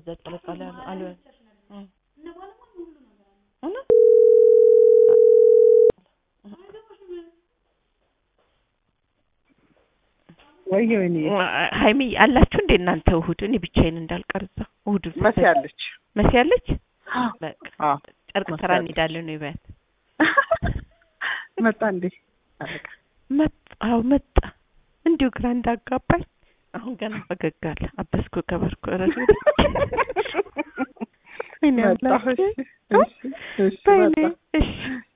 ያጥለቃል አሉ አሉ እ እውነት ወይ ወይኔ ሀይሚ አላችሁ እንዴ እናንተ እሑድ? እኔ ብቻዬን እንዳልቀር እዛ እሑድ መሲ አለች። መሲ አለች። በቃ አዎ ጨርቅ መሲ ስራ አለች። እንሄዳለን ነው ይበያት። መጣ እንዴ? አለቃ መጣ አዎ መጣ። እንዲሁ ግራ እንዳጋባኝ አሁን ገና ፈገግ አለ። አበስኩ ከበርኩ ረሱ ወይኔ መጣ። አምላኬ። እሺ እሺ እሺ በይኔ መጣ። እሺ